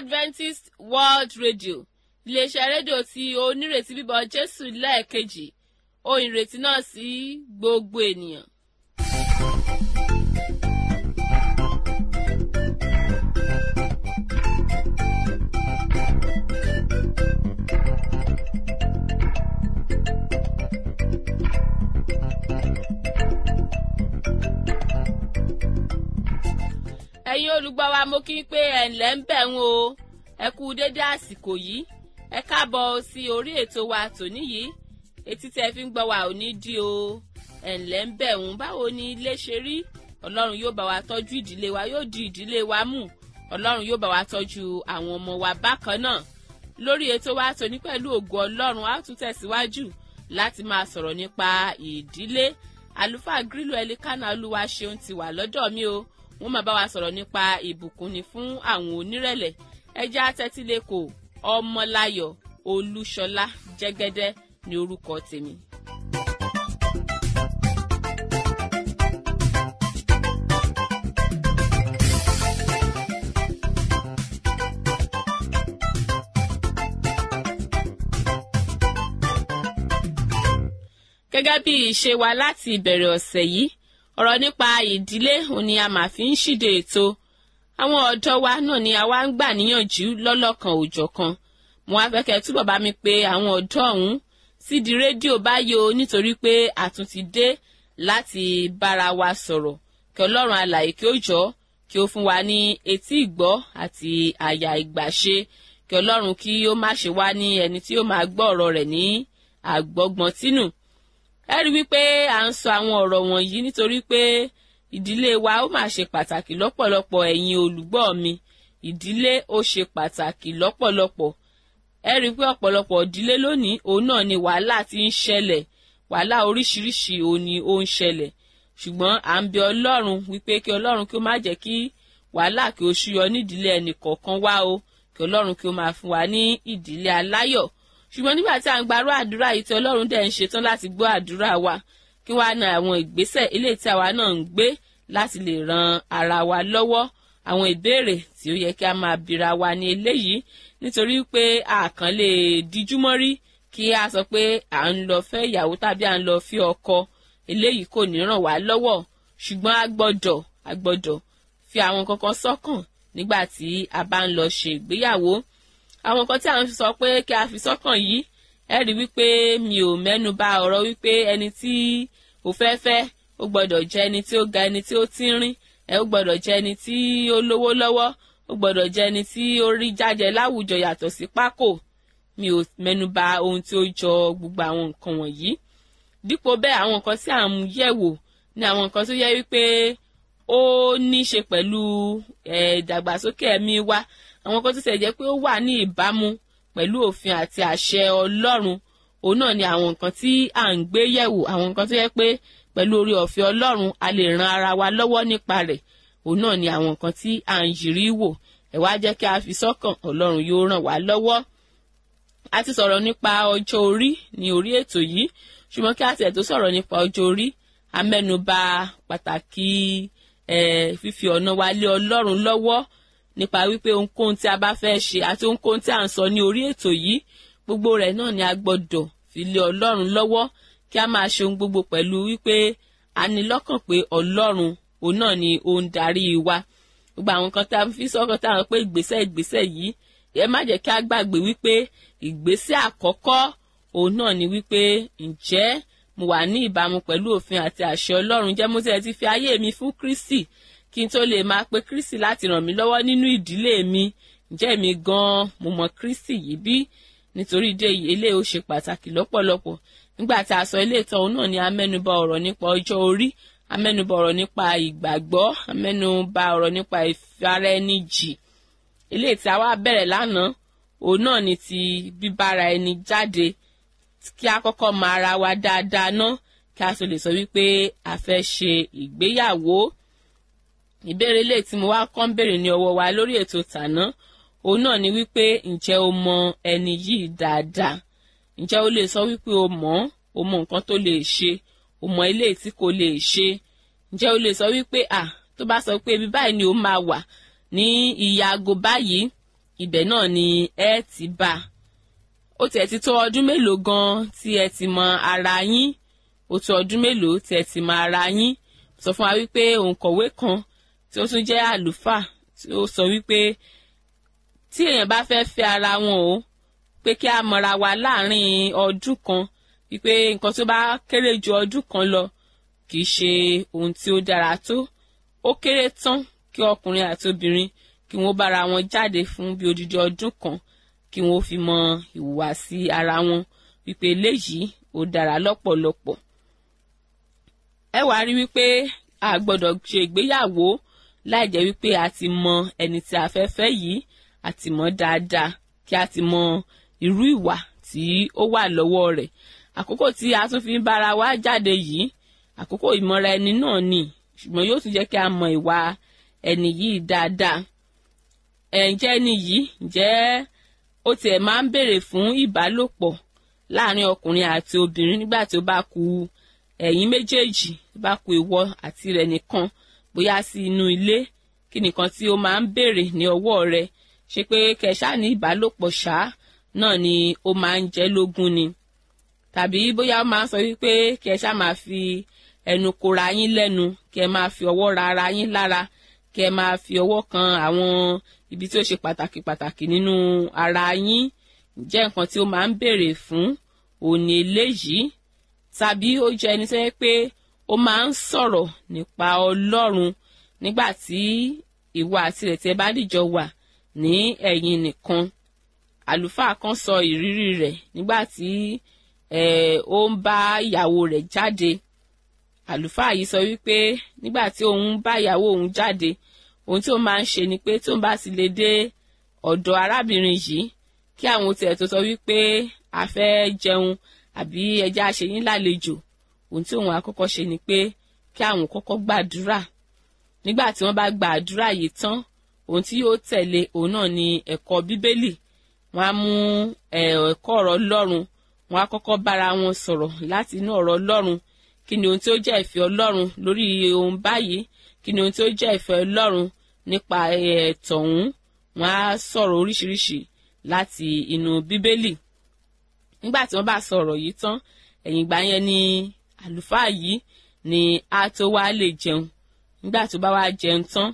adventist world radio iléeṣẹ́ rédíò tí onírètí bíbọ̀ jésù lẹ́ẹ̀kejì ohun ìrètí náà sí gbogbo ènìyàn. ẹ̀yin olùgbọ́ wa mo kí n pé ẹ̀ ǹlẹ́ ń bẹ̀ ń o ẹ kú dédé àsìkò yìí ẹ káàbọ̀ sí orí ètò wa tòní yìí etí tẹ́ fi ń gbọ́ wa ò ní dí o ẹ̀ ǹlẹ́ ń bẹ̀ ń báwo ni ilé ṣe rí ọlọ́run yóò bá wa tọ́jú ìdílé wa yóò di ìdílé wa mú ọlọ́run yóò bá wa tọ́jú àwọn ọmọ wa bákan náà lórí ètò wa tòní pẹ̀lú ògo ọlọ́run a ó tún tẹ̀síwájú láti máa sọ̀rọ̀ nípa ìdílé àlùfáà grílò ẹlikánà olúwa ṣeun ti wà lọ́dọ̀ mi o wọ́n máa bá wa sọ̀rọ̀ nípa ìbùkún ni fún àwọn onírẹ̀lẹ̀ ẹjẹ́ atẹ́tílẹ́kọ̀ ọmọláyọ̀ olúṣọlá jẹ́gẹ́dẹ́ ní orúkọ tèmi. gẹ́gẹ́ bí ìṣe wa láti ìbẹ̀rẹ̀ ọ̀sẹ̀ yìí ọ̀rọ̀ nípa ìdílé òní a máa fi ń ṣíde ètò àwọn ọ̀dọ́ wa náà ni àwa ń gbà níyànjú lọ́lọ́kan òòjọ́ kan mo wá fẹ́ kẹ́ túbọ̀ bá mi pé àwọn ọ̀dọ́ ọ̀hún sídìí rédíò báyìí o nítorí pé àtún ti dé láti bára wa sọ̀rọ̀ kí ọlọ́run alàyè kí ó jọ kí ó fún wa ní etí ìgbọ́ àti àyà ìgbàṣe kí ọlọ́run kí ó má ṣe wá ní ẹni tí ó máa gbọ́ ọ̀rọ̀ rẹ̀ ní àgbọ́gbọ́n tínú ẹ rí wípé à ń sọ àwọn ọ̀rọ̀ wọ̀nyí nítorí pé ìdílé wa ó máa ṣe pàtàkì lọ́pọ̀lọpọ̀ ẹ̀yin olùgbọ́ mi ìdílé ó ṣe pàtàkì lọ́pọ̀lọpọ̀ ẹ rí pé ọ̀pọ̀lọpọ̀ ìdílé lónìí òun náà ni wàhálà ti ń ṣẹlẹ̀ wàhálà oríṣiríṣi òun ni ó ń ṣẹlẹ̀ ṣùgbọ́n à ń bẹ ọlọ́run wípé kí ọlọ́run kí ó má jẹ́ kí wàhálà kí ó ṣúyọ nídìílé ẹnì kọ̀ọ̀kan wá o kí ọlọ́run kí ó máa fún wa ní ìdílé aláyọ̀ ṣùgbọ́n nígbà tí à ń gbarú àdúrà yìí tí ọlọ́run dẹ̀ ń ṣetán láti gbọ́ àdúrà wa kí wàá na àwọn ìgbésẹ̀ eléyìí tí àwa náà ń gbé láti lè ran ara wa lọ́wọ́ àwọn ìbéèrè tí ó yẹ kí a máa bira wa ní eléyìí nítorí pé a kàn lè díjú mọ́rí kí a sọ pé à ń lọ fẹ́ ìyàwó tàbí à ń lọ fi ọkọ eléyìí kò ní ràn wá lọ́wọ́ ṣùgbọ́n a gbọ́dọ̀ a gbọ́dọ̀ fi àwọn kankan sọ́kàn nígbà tí a bá ń lọ ṣe ìgbéyàwó àwọn nǹkan tí à ń sọ pé kí a fi sọ́kàn yìí ẹ rí wípé mi ò mẹ́nu bà ọ̀rọ̀ wípé ẹni tí ò fẹ́ fẹ́ ó gbọ́dọ̀ jẹ́ ẹni tí ó ga ẹni tí ó tínrín ẹ ó gbọ́dọ̀ jẹ́ ẹni tí ó lówó lọ́wọ́ ó gbọ́dọ̀ jẹ́ ẹni tí ó rí jájẹ láwùjọ yàtọ̀ sí pákó mi ò mẹ́nu bà ohun tí ó jọ gbogbo àwọn nǹkan wọ̀nyí dípò bẹ́ẹ̀ àwọn nǹkan tí à ń yẹ̀wò ni àwọn nǹkan tó yẹ wípé ó ní í ṣe pẹ̀lú ìdàgbàsókè ẹ̀mí wa àwọn kan tó ṣe jẹ́ pé ó wà ní ìbámu pẹ̀lú òfin àti àṣẹ ọlọ́run òun náà ni àwọn nǹkan tí à ń gbé yẹ̀wò àwọn nǹkan tó yẹ pé pẹ̀lú orí ọ̀fẹ́ ọlọ́run a lè ran ara wa lọ́wọ́ nípa rẹ̀ òun náà ni àwọn nǹkan tí à ń yìrí wò ẹ̀ wá jẹ́ kí a fi sọ́kàn ọlọ́run yóò ràn wá lọ́wọ́ a ti sọ̀rọ̀ nípa ọjọ́ orí ní orí ètò yìí ṣùgbọ́n kí a tiẹ̀ tó sọ̀rọ̀ nípa ọjọ́ orí a mẹ́nuba pàtàkì fífi ọ̀nà wa lé ọlọ́run lọ́wọ́ nípa wípé ohunkóhun tí a bá fẹ́ ṣe àti ohunkóhun tí à ń sọ ní orí ètò yìí gbogbo rẹ̀ náà ni a gbọ́dọ̀ fi lé ọlọ́run lọ́wọ́ kí a máa ṣe ohun gbogbo pẹ̀lú wípé a ní lọ́kàn pé ọlọ́run òun náà ni ó ń darí wa gbogbo àwọn kan tá a fi sọ́kàn tá a rò pé ìgbésẹ̀ ìgbésẹ̀ yìí ẹ má jẹ́ kí a gbàgbé wípé ìgbésẹ̀ àkọ́kọ́ òun náà ni wípé ǹjẹ́ mo wà ní ìbámu pẹ̀lú òfin àti àṣẹ ọlọ́run jẹ́ mo ti ẹ̀ ti fi ayé mi fún Kristi kí n tó lè máa pe Kristi láti ràn mí lọ́wọ́ nínú ìdílé mi ǹjẹ́ mi gan-an mo mọ Kristi yìí bí nítorí ìdí èyí eléyìí ó ṣe pàtàkì lọ́pọ̀lọpọ̀ nígbà tí a sọ ilé ìtàn òun náà ni a mẹ́nuba ọ̀rọ̀ nípa ọjọ́ orí a mẹ́nuba ọ̀rọ̀ nípa ìgbàgbọ́ a mẹ́nuba ọ̀rọ̀ nípa ìfaraẹnijì eléyìí tí a wá bẹ̀rẹ̀ lánàá òun náà ni ti bíbára ẹni jáde kí a kọ́kọ́ mọ ara wa dáadáa ná kí a tó lè sọ wípé a fẹ́ ṣe ìgbéyàwó ìbéèrè lè tí mo wá kọ́ ń béèrè ní ọwọ́ wa lórí ètò tàná òun náà ni wípé ǹjẹ́ o mọ ẹni yìí dáadáa ǹjẹ́ o lè sọ wípé o mọ̀ o mọ nǹkan tó lè ṣe o mọ ilé tí kò lè ṣe ǹjẹ́ o lè sọ wípé à tó bá sọ pé ibi báyìí ni o máa wà ní ìyá aago báyìí ibẹ̀ náà ni ẹ ti bá ó tiẹ̀ ti tó ọdún mélòó gan tí ẹ ti mọ ara yín ó tó ọdún mélòó tí ẹ ti mọ ara yín sọ fún wa wípé òǹkọ̀wé kan tí ó tún jẹ́ àlùfáà tí ó sọ wípé tí èèyàn bá fẹ́ fẹ́ ara wọn o pé kí a mọra wa láàrin ọdún kan wípé nǹkan tó bá kéré ju ọdún kan lọ kì í ṣe ohun tí ó dára tó ó kéré tán kí ọkùnrin àti obìnrin kí wọ́n bára wọn jáde fún bí odidi ọdún kan kí wọ́n fi mọ ìhùwàsí ara wọn wípé eléyìí ó dára lọ́pọ̀lọpọ̀ ẹ wàá rí wípé a gbọ́dọ̀ ṣe ìgbéyàwó láì jẹ́ wípé a ti mọ ẹni tí a fẹ́ fẹ́ yìí a ti mọ̀ dáadáa kí a ti mọ irú ìwà tí ó wà lọ́wọ́ rẹ̀ àkókò tí a tún fi ń bára wa jáde yìí àkókò ìmọ̀ra ẹni náà ni ṣùgbọ́n yóò tún jẹ́ kí a mọ ìwà ẹni yìí dáadáa ǹjẹ́ ẹni yìí ǹjẹ́ ó tiẹ̀ máa ń béèrè fún ìbálòpọ̀ láàrin ọkùnrin àti obìnrin nígbà tí ó bá ku ẹ̀yin méjèèjì tó bá ku ìwọ àti rẹ̀ nìkan bóyá sí inú ilé kí nìkan tí ó máa ń béèrè ní ọwọ́ rẹ̀ ṣe pé kẹṣá ní ìbálòpọ̀ ṣá náà ni ó máa ń jẹ́ lógún ni tàbí bóyá ó máa ń sọ wípé kẹṣá máa fi ẹnu kora yín lẹ́nu kẹ máa fi ọwọ́ ra ara yín lára kẹ máa fi ọwọ́ kan àwọn ibi tí ó ṣe pàtàkì pàtàkì nínú ara yín jẹ́ nǹkan tí ó máa ń béèrè fún òní eléyìí tàbí ó jẹ́ ẹni tó yẹ pé ó máa ń sọ̀rọ̀ nípa ọlọ́run nígbà tí ìwọ àti rẹ̀ tí ẹ bá dìjọ wà ní ẹ̀yin nìkan àlùfáà kan sọ ìrírí rẹ̀ nígbà tí ó ń bá ìyàwó rẹ̀ jáde àlùfáà yìí sọ wípé nígbà tí òun bá ìyàwó òun jáde ohun tí ó máa ń ṣe ni pé tóun bá ti lè dé ọ̀dọ̀ arábìnrin yìí kí àwọn tiẹ̀ tó sọ wípé a fẹ́ jẹun àbí ẹja ṣe yín lálejò ohun tí òun àkọ́kọ́ ṣe ni pé kí àwọn kọ́kọ́ gbàdúrà nígbà tí wọ́n bá gba àdúrà yìí tán ohun tí yóò tẹ̀lé òun náà ni ẹ̀kọ́ bíbélì wọ́n á mú ẹ̀kọ́ ọ̀rọ̀ ọlọ́run wọ́n á kọ́kọ́ bára wọn sọ̀rọ̀ láti inú ọ̀rọ̀ ọlọ́run kí ni ohun tí ó jẹ́ ìfẹ́ ọlọ́run lórí ohun báyìí kí ni ohun tí ó jẹ́ ìfẹ́ ọlọ́run nípa ẹ̀tọ̀ ọ̀hún wọ́n á sọ̀rọ̀ oríṣiríṣi láti inú bíbélì nígbà tí wọ́n bá sọ̀rọ̀ yìí tán ẹ̀yìn ìgbà yẹn ni àlùfáà yìí ni a tó wá lè jẹun nígbà tó bá wá jẹun tán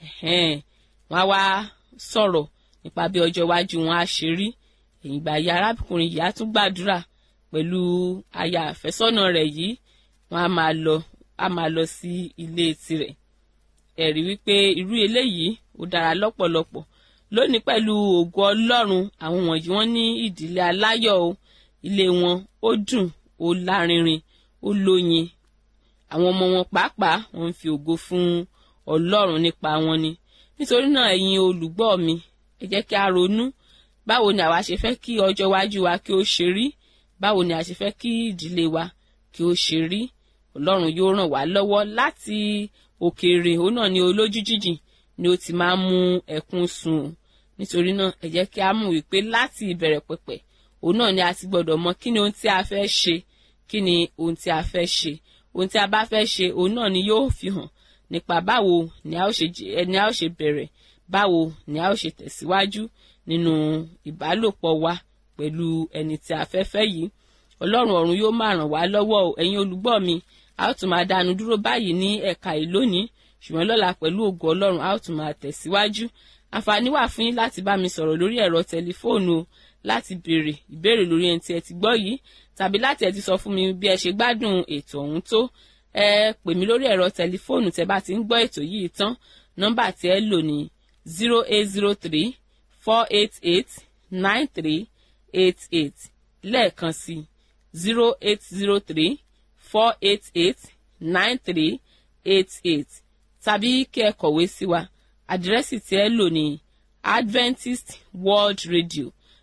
wọ́n á wá sọ̀rọ̀ nípa bí ọjọ́ iwájú wọn á ṣe rí ẹ̀yìn ìgbà yìí arákùnrin yìí á tún gbàdúrà pẹ̀lú aya àfẹ́sọ́nà rẹ̀ yìí wọ́n á máa lọ á máa lọ sí ilé tirẹ̀ ẹ̀rí wípé irú eléyìí ó dára lọ́pọ̀lọpọ̀ lónìí pẹ̀lú ògo ọlọ́run àwọn wọ̀nyí wọ́n ní ìdílé aláyọ̀ o ilé wọn ó dùn ó lárinrin ó lóyin àwọn ọmọ wọn pàápàá wọ́n ń fi ògo fún ọlọ́run nípa wọn ni nítorí náà ẹ̀yin olùgbọ́ mi ẹ jẹ́ kí a ronú báwo ni àwa ṣe fẹ́ kí ọjọ́ iwájú wa kí ó ṣe rí báwo ni a ṣe fẹ́ kí ìdílé wa kí ó ṣe rí ọlọ́run yóò ràn wá lọ́wọ́ láti òkèèrè òun náà ni olójú jíjìn ni ó ti máa ń mú ẹkún sun o nítorí náà ẹ jẹ́ kí a mú wípé láti ìbẹ̀rẹ̀ pẹ̀pẹ̀ òun náà ni a ti gbọ́dọ̀ mọ kí ni ohun tí a fẹ́ ṣe kí ni ohun tí a fẹ́ ṣe ohun tí a bá fẹ́ ṣe òun náà ni yóò fi hàn nípa báwo ni a ó ṣe ni a ó ṣe bẹ̀rẹ̀ báwo ni a ó ṣe tẹ̀síwájú nínú ìbálòpọ̀ wa pẹ̀lú ẹni tí a fẹ́ fẹ́ yìí ọlọ́run ọ̀run yóò máa ràn wá lọ́wọ́ ẹ̀yin olùgbọ́ mi a ó tún máa dánu dúró báyìí ní ẹ̀ka yìí lónìí ṣùgbọ́n lọ́la pẹ̀lú ògo ọlọ́run a ó tún máa tẹ̀síwájú àǹfààní wà fún yín láti bá mi sọ̀rọ̀ lórí ẹ̀rọ tẹlifóònù o láti béèrè ìbéèrè lórí ẹni tí ẹ ti gbọ́ yìí tàbí láti ẹ ti sọ fún mi bí ẹ ṣe gbádùn ètò ọ̀hún tó ẹ pè mí lórí ẹ̀rọ tẹlifóònù tẹ bá ti ń gbọ́ ètò yìí tán nọ́mbà tí ẹ lò ní zero eight zero three four eight eight nine three eight eight lẹ́ẹ̀kan sí zero eight zero three four eight eight nine three eight eight tàbí kí ẹ kọ̀wé sí wa àdírẹ́sì tí ẹ lò ní adventist world radio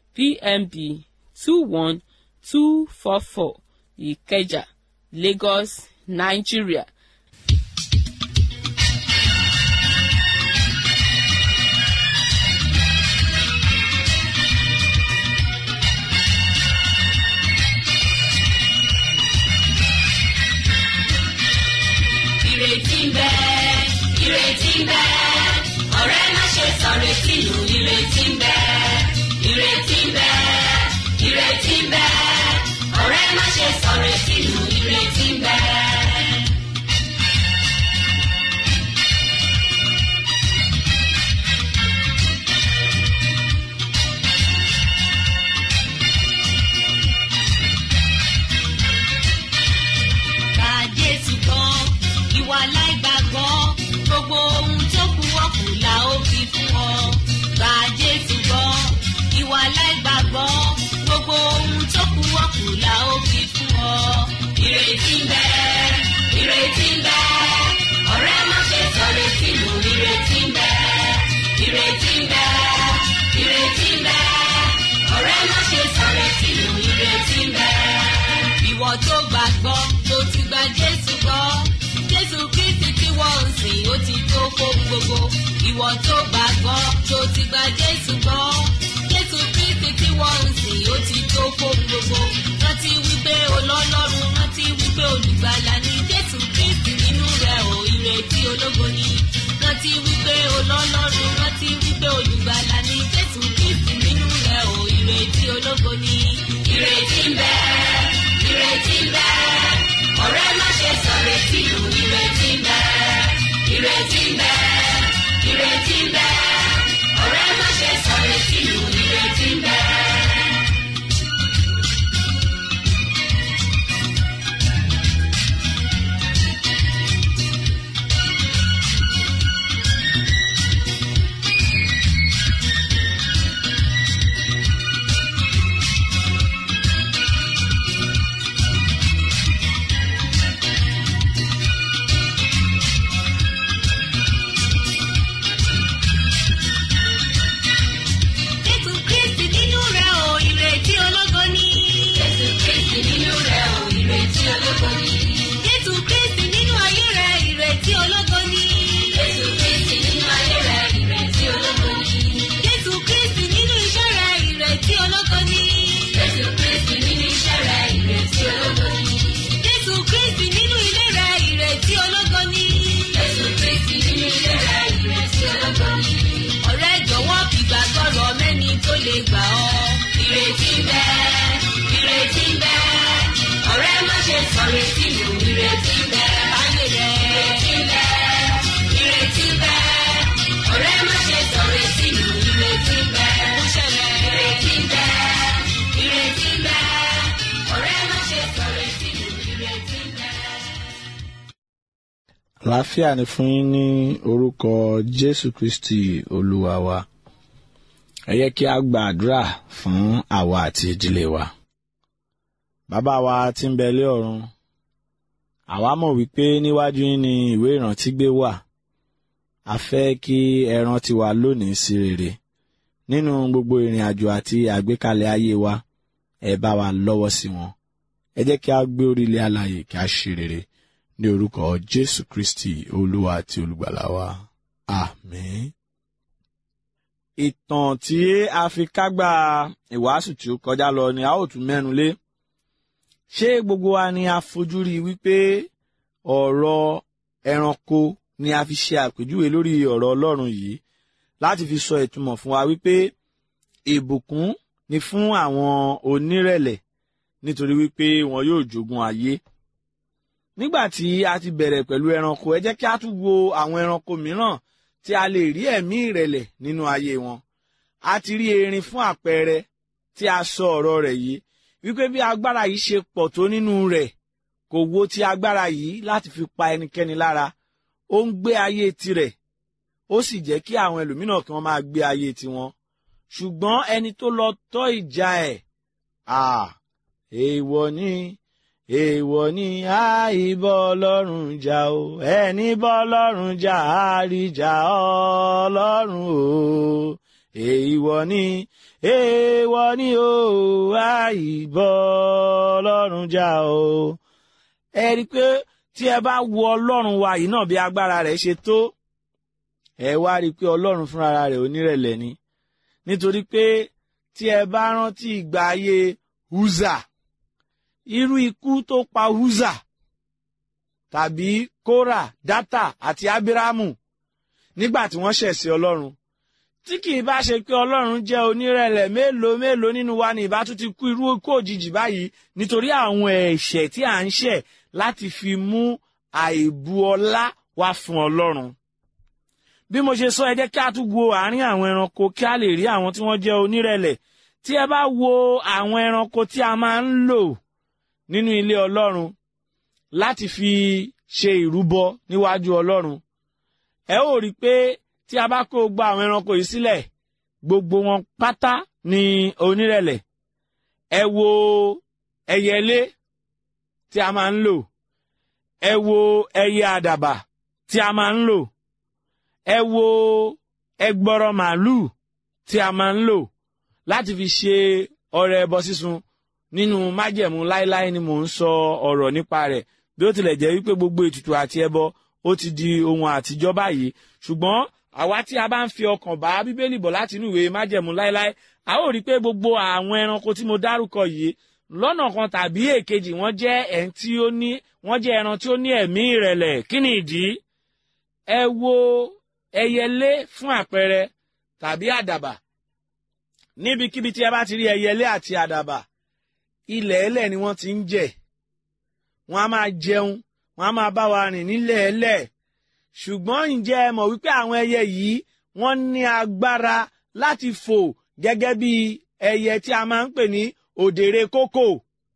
pmb two one two four four ìkẹjà lagos nigeria. ìrètí ń bẹ ìrètí ń bẹ ọ̀rẹ́ má ṣe sọ retí nù ìrètí ń bẹ tó gbàgbọ́ tó ti gba jésù gbọ́ jésù kristi tí wọ́n ń sìn ó ti tó fóun gbogbo ìwọ tó gbàgbọ́ tó ti gba jésù gbọ́ jésù kristi tí wọ́n ń sìn ó ti tó fóun gbogbo rántí wípé olọ́lọ́run rántí wípé olùgbàlà ni jésù kristi nínú rẹ̀ ò ìrètí ológo ni rántí wípé olọ́lọ́run rántí wípé olùgbàlà ni jésù kristi nínú rẹ̀ ò ìrètí ológo ni. ìrètí ń bẹ ìrètí ń bẹ ọ̀rẹ́ má ṣe sọ̀rọ̀ tí ìlú ìrètí ń bẹ ìrètí ń bẹ ìrètí ń bẹ ọ̀rẹ́ má ṣe sọ̀rọ̀ tí ìlú ìrètí ń bẹ. Jésù Kristi nínú rẹ̀ ò ìrètí ológo ni. Jésù Kristi nínú rẹ̀ ò ìrètí ológo ni. Jésù Kristi nínú ayé rẹ̀ ìrètí ológo ni. Jésù Kristi nínú ayé rẹ̀ ìrètí ológo ni. Jésù Kristi nínú iṣẹ́ rẹ̀ ìrètí ológo ni. Jésù Kristi nínú iṣẹ́ rẹ̀ ìrètí ológo ni. Jésù Kristi nínú ilé rẹ̀ ìrètí ológo ni. Jésù Kristi nínú ilé rẹ̀ ìrètí ológo ni. Ọ̀rẹ́ jọ̀wọ́ fi gbàgbọ́ rọ mẹ́ni tó lè gbà ọ́. Ìrètí ń bẹ, ìrètí ń bẹ. Ọ̀rẹ́ má ṣe sọ retí lò, ìrètí ń bẹ. Báyé rẹ̀, ìrètí ń bẹ, ìrètí ń bẹ. Ọ̀rẹ́ má ṣe sọ retí lò, ìrètí ń bẹ. Ó ṣẹlẹ̀, ìrètí ń bẹ, ìrètí ń bẹ. Ọ̀rẹ́ má ṣe sọ retí lò, ìrètí ń bẹ. àlàáfíà ni fún yín ní orúkọ jésù kristi olúwa wa ẹ yẹ kí a gba àdúrà fún àwa àti ìdílé wa bàbá wa tí ń bẹ lé ọ̀run àwa mọ̀ wípé níwájú yín ni ìwé ìrántí gbé wà a fẹ́ kí ẹ rántí wa lónìí sí rere nínú gbogbo ìrìn àjò àti àgbékalẹ̀ ayé wa ẹ bá wa lọ́wọ́ sí wọn ẹ jẹ́ kí a gbé orílẹ̀ alààyè kí a ṣe rere ní orúkọ jésù kristi olúwa àti olùgbàlà wa àmín. ìtàn tí a fi kágbá ìwàásù tí ó kọjá lọ ni a ó tún mẹ́nu lé ṣé gbogbo wa ni a fojú rí wípé ọ̀rọ̀ ẹranko ni a fi ṣe àpèjúwe lórí ọ̀rọ̀ ọlọ́run yìí láti fi sọ ìtumọ̀ fún wa wípé ìbùkún ni fún àwọn onírẹ̀lẹ̀ nítorí wípé wọn yóò jogún ayé nígbà tí a ti bẹ̀rẹ̀ pẹ̀lú ẹranko ẹ jẹ́ kí a tún wo àwọn ẹranko mìíràn tí a lè rí ẹ̀mí ìrẹ̀lẹ̀ nínú ayé wọn a ti rí erin fún àpẹẹrẹ tí a sọ ọ̀rọ̀ rẹ̀ yìí wípé bí agbára yìí ṣe pọ̀ tó nínú rẹ̀ kò wo ti agbára yìí láti fi pa ẹnikẹ́ni lára ó ń gbé ayé tirẹ̀ ó sì jẹ́ kí àwọn ẹlòmíràn kí wọ́n máa gbé ayé tiwọn ṣùgbọ́n ẹni tó lọ tọ́ ìjà ẹ̀ à èèwọ̀ ni èèwọ̀ ni àìbọ̀ ọlọ́run jà o ẹni bọ́ ọlọ́run jà àríjà ọlọ́run o èèwọ̀ ni èèwọ̀ ni o àìbọ̀ ọlọ́run jà o. ẹ rí i pé tí ẹ bá wo ọlọ́run wa yìí náà bí agbára rẹ̀ ṣe tó ẹ wá rí i pé ọlọ́run fúnra rẹ̀ onírẹ̀lẹ̀ ni nítorí pé tí ẹ bá rántí ìgbà ayé Húzà irú ikú tó pa Húzà tàbí Kórà Dátà àti Ábírámù nígbà tí wọ́n ṣẹ̀ sí Ọlọ́run tí kì í bá ṣe pé Ọlọ́run jẹ́ onírẹ̀lẹ̀ mélòó mélòó nínú wa ní ìbá tún ti kú irú ikú òjijì báyìí nítorí àwọn ẹ̀ṣẹ̀ tí à ń ṣẹ̀ láti fi mú àìbu ọlá wá fún Ọlọ́run bí mo ṣe sọ ẹ jẹ́ kí a tún wo àárín àwọn ẹranko kí a lè rí àwọn tí wọ́n jẹ́ onírẹ̀lẹ̀ tí ẹ bá wo àwọn ẹranko tí a máa ń lò nínú ilé Ọlọ́run láti fi ṣe ìrúbọ níwájú Ọlọ́run ẹ ó rí i pé tí a bá kó gba àwọn ẹranko yìí sílẹ̀ gbogbo wọn pátá ní onírẹ̀lẹ̀ ẹ wo ẹyẹlé tí a máa ń lò ẹ wo ẹyẹ àdàbà tí a máa ń lò ẹ wo ẹgbọrọ màálù tí a máa ń lò láti fi ṣe ọrẹ ẹbọ sísun nínú májẹ̀mú láéláé ni mò ń sọ ọ̀rọ̀ nípa rẹ̀ bí ó tilẹ̀ jẹ́ wípé gbogbo ètùtù àti ẹbọ ó ti di ohun àtijọ́ báyìí ṣùgbọ́n àwa tí a bá ń fi ọkàn bá bíbélì bọ̀ láti inú ìwé májẹ̀mú láéláé a ó rí i pé gbogbo àwọn ẹranko tí mo dárúkọ yìí lọ́nà kan tàbí èkejì wọ́n jẹ́ ẹ̀ń tí ó ní wọ́n jẹ́ ẹran tí ó ní ẹ̀mí ìrẹ̀lẹ̀ kí ni ìdí ẹ wo ẹyẹlé fún àpẹẹrẹ tàbí àdàbà níbikíbi tí ẹ bá ti rí ẹyẹlé àti àdàbà ilẹ̀ ẹlẹ̀ ni wọ́n ti ń jẹ wọ́n á máa jẹun wọ́n á máa bá wa rìn nílẹ̀ ẹlẹ̀ ṣùgbọ́n ǹjẹ́ ẹ mọ̀ wípé àwọn ẹyẹ yìí wọ́n ní agbára láti fò gẹ́gẹ́ bí ẹyẹ tí a máa ń pè ní òdèrè kókò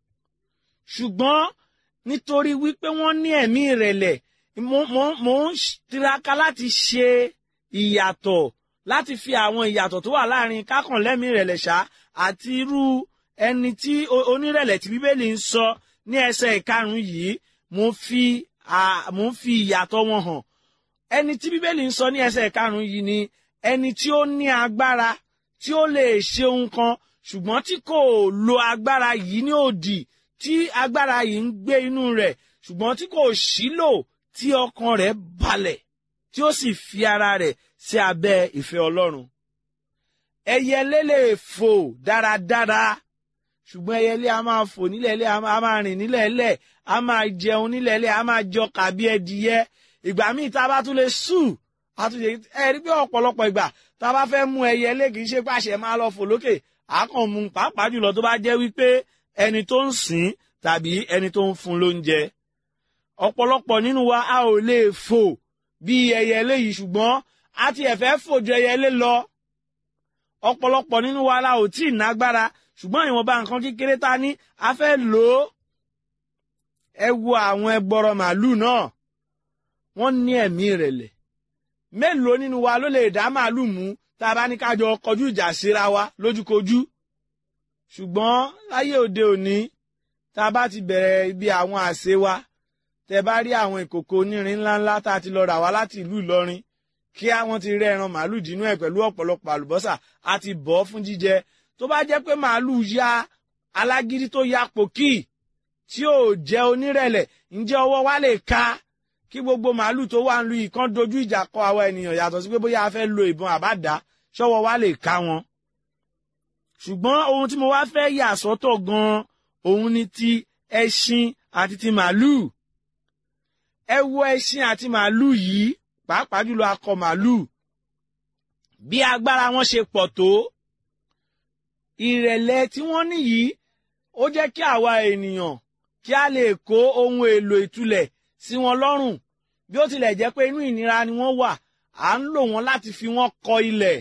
ṣùgbọ́n nítorí wípé wọ́n ní ẹ̀mí ìrẹ̀lẹ̀ mo ń tiraka láti ṣe ìyàtọ̀ láti fi àwọn ìyàtọ̀ tó wà láàrin kákànlẹ́mí ìrẹ̀lẹ̀ ṣá àti irú ẹni tí onírẹ̀lẹ̀ tí bíbélì ń sọ ní ẹsẹ̀ ìkarùn-ún yìí mo fi mo ń fi ìyàtọ̀ wọn hàn ẹni tí bíbélì ń sọ ní ẹsẹ̀ ìkarùn-ún yìí ni ẹni tí ó ní agbára tí ó lè ṣe ohun kan ṣùgbọ́n tí kò lo agbára yìí ní òdì tí agbára yìí ń gbé inú rẹ̀ ṣùgbọ́n tí kò sílò tí ọkàn rẹ̀ balẹ̀ tí ó sì fi ara rẹ̀ sí abẹ́ ìfẹ́ Ọlọ́run ẹyẹlé lè fò dáradára ṣùgbọ́n ẹyẹlé a máa fò nílẹ̀ ilẹ̀ a máa rìn nílẹ̀ ilẹ̀ a máa jẹun nílẹ̀ ilẹ̀ a máa jọ kàbí ẹdìyẹ ìgbà míì tá a bá tún lè sùn a tún lè ẹ rí pé ọ̀pọ̀lọpọ̀ ìgbà tá a bá fẹ́ mú ẹyẹlé kì í ṣe pàṣẹ máa lọ fò lókè àákàn mú pàápàá jùlọ tó bá jẹ́ wípé ẹni tó ń sìn tàbí ẹni tó ń fún lóúnjẹ ọ̀pọ̀lọpọ̀ nínú wa a ò lè fò bí ẹyẹlé yìí ṣùgbọ́n a ti ẹ̀fẹ́ fò ju ẹyẹlé lọ ọ̀pọ̀lọpọ̀ nínú wa la ò tí ì nágbára ṣùgbọ́n ìwọ̀nba nǹkan kékeré ta ní a fẹ́ lò ó ẹ wo àwọn ẹgbọrọ màálù náà wọ́n ní ẹ̀mí ìrẹ̀lẹ̀ mélòó nínú wa ló lè dá màálù mú tá a bá ní ká jọ kọjú ìjà síra wa lójúkojú ṣùgbọ́n láyé òde òní tá a bá ti bẹ̀rẹ̀ ibi àwọn àṣẹ wa tẹ bá rí àwọn ìkòkò onírin ńláńlá tá a ti lọ rà wá láti ìlú Ìlọrin kí àwọn ti rẹ́ ẹran màálù dínú ẹ̀ pẹ̀lú ọ̀pọ̀lọpọ̀ àlùbọ́sà a ti bọ̀ ọ́ fún jíjẹ tó bá jẹ́ pé màálù ya alágídí tó ya pòkì tí ò jẹ́ onírẹ̀lẹ̀ ǹjẹ́ ọwọ́ wa lè ka kí gbogbo màálù tó wà ń lu ìkan dojú ìjà kọ àwa ènìyàn yàtọ̀ sí pé bóyá a fẹ́ lo ìbọn àbádá ṣọ́wọ́ wa lè ka wọn. ṣùgbọ́n ohun tí mo wá fẹ́ yà sọ́tọ̀ gan-an òun ni ti ẹṣin àti ti màálù. ẹ wo ẹṣin àti màálù yìí pàápàá jùlọ akọ màálù bí agbára wọn ṣe pọ̀ tó ìrẹ̀lẹ̀ tí wọ́n ní yìí ó jẹ́ kí àwa ènìyàn kí a lè kó ohun èlò ìtúlẹ̀ sí wọn lọ́rùn bí ó tilẹ̀ jẹ́ pé inú ìnira ni wọ́n wà à ń lò wọ́n láti fi wọ́n kọ ilẹ̀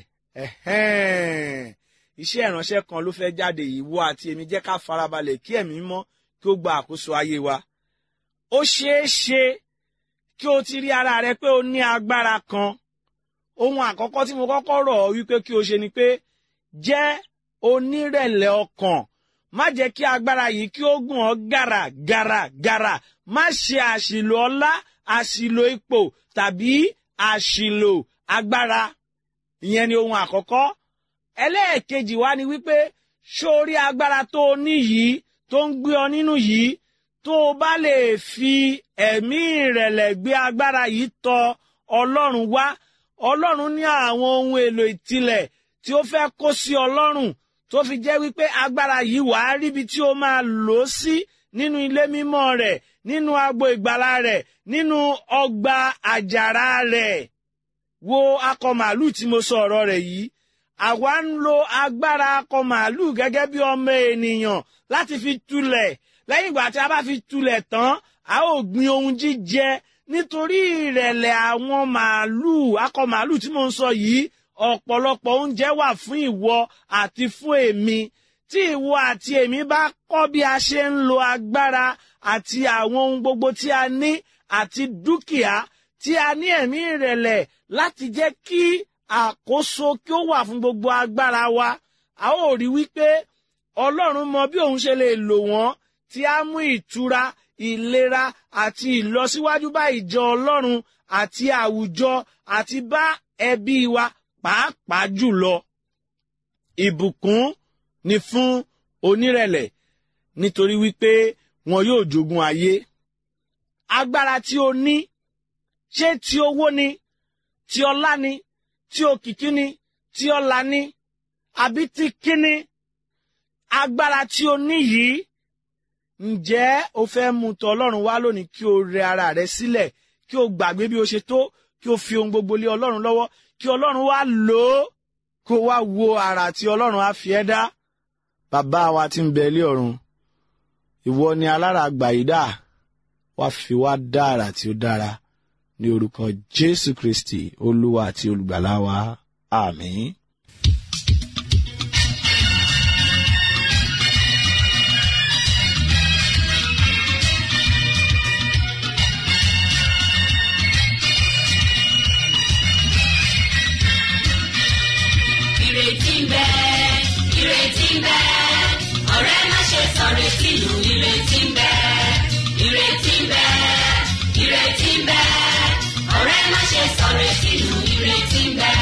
iṣẹ́ ìránṣẹ́ kan ló fẹ́ jáde yìí wọ àti èmi jẹ́ ká farabalẹ̀ kí ẹ̀mí mọ́ kí ó gba àkóso ayé wa ó ṣeé ṣe kí o ti rí ara rẹ pé o ní agbára kan ohun àkọ́kọ́ tí mo kọ́kọ́ rọ̀ ọ́ wípé kí o ṣe ni pé jẹ́ onírẹ̀lẹ̀ ọkàn má jẹ́ kí agbára yìí kí ó gùn ọ́ gàrà gàrà gàrà má ṣe àṣìlò ọlá àṣìlò ipò tàbí àṣìlò agbára ìyẹn ni ohun àkọ́kọ́ ẹlẹ́ẹ̀kejì wá ni wípé sórí agbára tó o ní yìí tó ń gbé ọ nínú yìí tó o bá lè fi ẹ̀mí ìrẹ̀lẹ̀ gbé agbára yìí tọ̀ ọlọ́run wá ọlọ́run ní àwọn ohun èlò ìtìlẹ̀ tí ó fẹ́ kó sí ọlọ́run tó fi jẹ́ wípé agbára yìí wàá ríbi tí ó máa lò ó sí nínú ilé mímọ́ rẹ̀ nínú agbo ìgbàlà rẹ̀ nínú ọgbà àjàrà rẹ̀ wo akọ màálù tí mo sọ ọ̀rọ̀ rẹ̀ yìí àwa ń lo agbára akọ màálù gẹ́gẹ́ bí ọmọ ènìyàn láti fi tulẹ̀ lẹ́yìn ìgbà tí a bá fi tulẹ̀ tán a ó gbin ohun jíjẹ nítorí ìrẹ̀lẹ̀ àwọn màálù akọ màálù tí mo ń sọ yìí ọ̀pọ̀lọpọ̀ oúnjẹ wà fún ìwọ àti fún èmi tí ìwọ àti èmi bá kọ́ bí a ṣe ń lo agbára àti àwọn ohun gbogbo tí a ní àti dúkìá tí a ní ẹ̀mí ìrẹ̀lẹ̀ láti jẹ́ kí àkóso kí ó wà fún gbogbo agbára wa a ó rí wípé ọlọ́run mọ bí òun ṣe lè lò wọ́n tí a mú ìtura ìlera àti ìlọsíwájú bá ìjọ ọlọ́run àti àwùjọ àti bá ẹbí wa pàápàá jùlọ ìbùkún ni fún onírẹ̀lẹ̀ nítorí wípé wọn yóò jogún ayé agbára tí o ní ṣé ti owó ni ti ọlá ni ti òkìkí ni ti ọlà ni àbí ti kíni agbára tí o ní yìí ǹjẹ́ o fẹ́ mú tọ ọlọ́run wá lónìí kí o rẹ ara rẹ sílẹ̀ kí o gbàgbé bí o ṣe tó kí o fi ohun gbogbo lé ọlọ́run lọ́wọ́ kí ọlọ́run wá lò ó kó wá wo ara tí ọlọ́run á fi ẹ́ dá bàbá wa tí ń bẹ ilé ọ̀run ìwọ ni alára gbàyídà wá fi wá dá ara tí ó dára ní orúkọ jésù kristi olúwa àti olùgbàlà wa àmín. ìrètí ń bẹ ìrètí ń bẹ ọ̀rẹ́ má ṣe sọ̀rètí nù ìrètí ń bẹ ìrètí ń bẹ ìrètí ń bẹ ọ̀rẹ́ má ṣe sọ̀rètí nù ìrètí ń bẹ.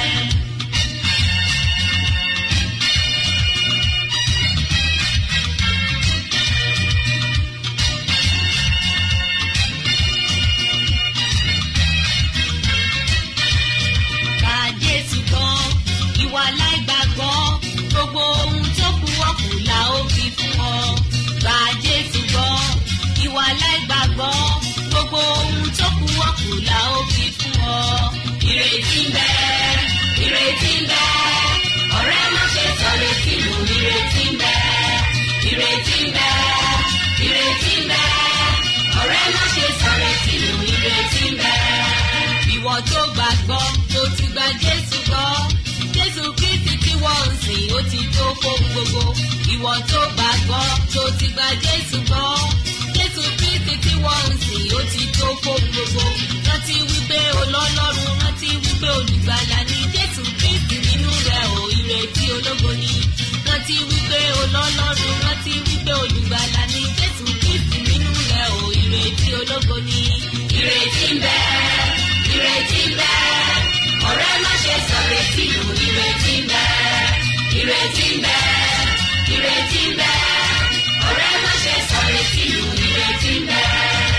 Gba Jésù gbọ́, ìwà láìgbàgbọ́, gbogbo ohun tó kù ọ̀kù la ó fi fún ọ. Gba Jésù gbọ́, ìwà láìgbàgbọ́, gbogbo ohun tó kù ọ̀kù la ó fi fún ọ. Ìrètí ń bẹ, ìrètí ń bẹ, ọ̀rẹ́ má ṣe sọ̀rọ̀ sínú ìrètí ń bẹ. Ìrètí ń bẹ, ìrètí ń bẹ, ọ̀rẹ́ má ṣe sọ̀rọ̀ sínú ìrètí ń bẹ ìwọ tó gbàgbọ́ tó ti gba jésù gbọ́ jésù kristi tí wọ́n ń sìn ó ti tó fóun gbogbo ìwọ tó gbàgbọ́ tó ti gba jésù gbọ́ jésù kristi tí wọ́n ń sìn ó ti tó fóun gbogbo rántí wípé olọ́lọ́run rántí wípé olùgbàlà ni jésù kristi nínú rẹ̀ ò ìrètí ológo ni rántí wípé olọ́lọ́run rántí wípé olùgbàlà ni jésù kristi nínú rẹ̀ ò ìrètí ológo ni ìrètí ń bẹ ìrètí ń bẹ ọ̀rẹ́ má ṣe sọ̀rètí nù ìrètí ń bẹ ìrètí ń bẹ ìrètí ń bẹ ọ̀rẹ́ má ṣe sọ̀rètí nù ìrètí ń bẹ.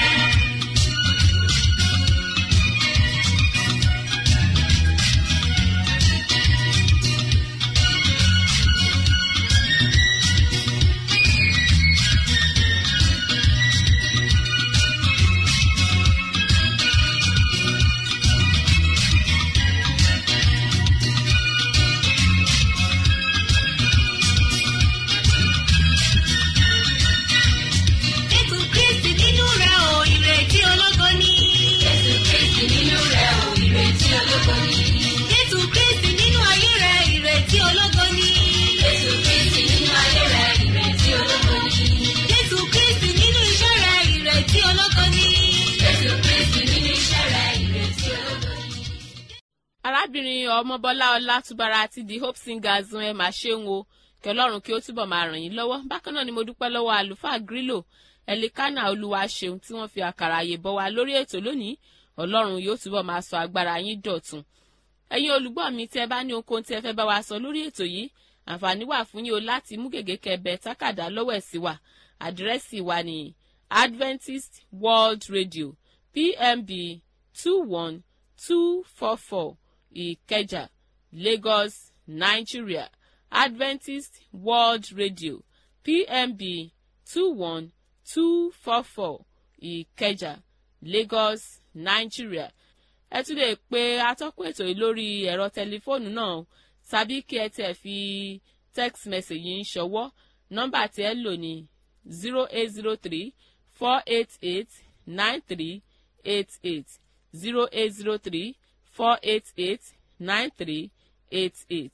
Jésù Kristi nínú rẹ̀ ò ìrètí ológo ni. Jésù Kristi nínú rẹ̀ ò ìrètí ológo ni. Jésù Kristi nínú ayé rẹ̀ ìrètí ológo ni. Jésù Kristi nínú ayé rẹ̀ ìrètí ológo ni. Jésù Kristi nínú iṣẹ́ rẹ̀ ìrètí ológo ni. Jésù Kristi nínú iṣẹ́ rẹ̀ ìrètí ológo ni. arábìnrin ọmọbọlá ọlátúbára àti the hope singers ẹ máa ṣeun o kí ọlọ́run kí ó túbọ̀ máa ràn yín lọ́wọ́ bákan náà ni mo dúpẹ́ lọ́wọ́ àlùfáà grílò ẹlikánà olúwa ṣeun tí wọ́n fi àkàrà àyè bọ́ wa lórí ètò lónìí ọlọ́run yóò túbọ̀ máa sọ agbára yín dọ̀tun ẹ̀yin olùgbọ́ mi tí ẹ bá ní ohunkóhun tí ẹ fẹ́ bá wa sọ lórí ètò yìí àǹfààní wà fún yín o láti mú gègé kẹbẹ tákàdá lọ́wọ́ ẹ̀ sí wa àdírẹ́sì wa ní adventist world radio pmb two one two four four ìkẹjà lagos nigeria adventist world radio pmb two one two four four ìkẹjà lagos nigeria ẹ tún lè pe atọ́kùn ètò yìí lórí ẹ̀rọ tẹlifóònù náà tàbí kí ẹ tẹ̀ fi text message yìí ń ṣọwọ́ nọ́mbà tí ẹ lò ní zero eight zero three four eight eight nine three eight eight zero eight zero three four eight eight nine three eight eight.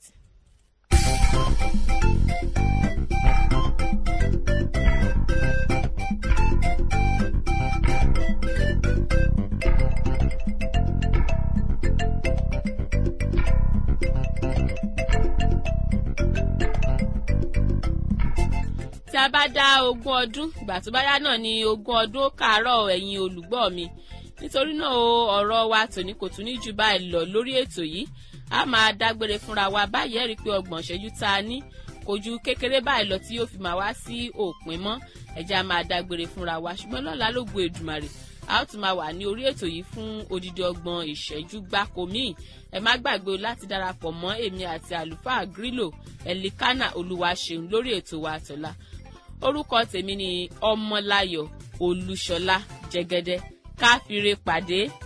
tí a bá dá ogún ọdún ìgbà tó bá yá náà ni ogún ọdún ó kàárọ̀ ẹ̀yin olùgbọ́ mi nítorí náà o ọ̀rọ̀ wa tòní kò tún ní jù báyìí lọ lórí ètò yìí a máa dágbére fúnra wa báyìí ẹ̀rí pé ọgbọ̀n ṣẹ́jú tá a ní kojú kékeré báyìí lọ tí yóò fi máa wá sí òpin mọ́ ẹ̀jẹ̀ á máa dágbére fúnra wa ṣùgbọ́n lọ́la ló gbé Èdùmàrè a ó tún máa wà ní orí ètò yìí fún odidi ọgbọ̀n ìṣẹ́jú gbáko míì ẹ má gbàgbé o láti darapọ̀ mọ́ èmi àti àlùfáà Grílò Ẹ̀líkánà Olúwaṣeun lórí ètò wa àtọ̀la orúkọ tèmi ni Ọmọláyọ̀ Olúṣọlá Jẹ́gẹ́dẹ́ káfíńre pàdé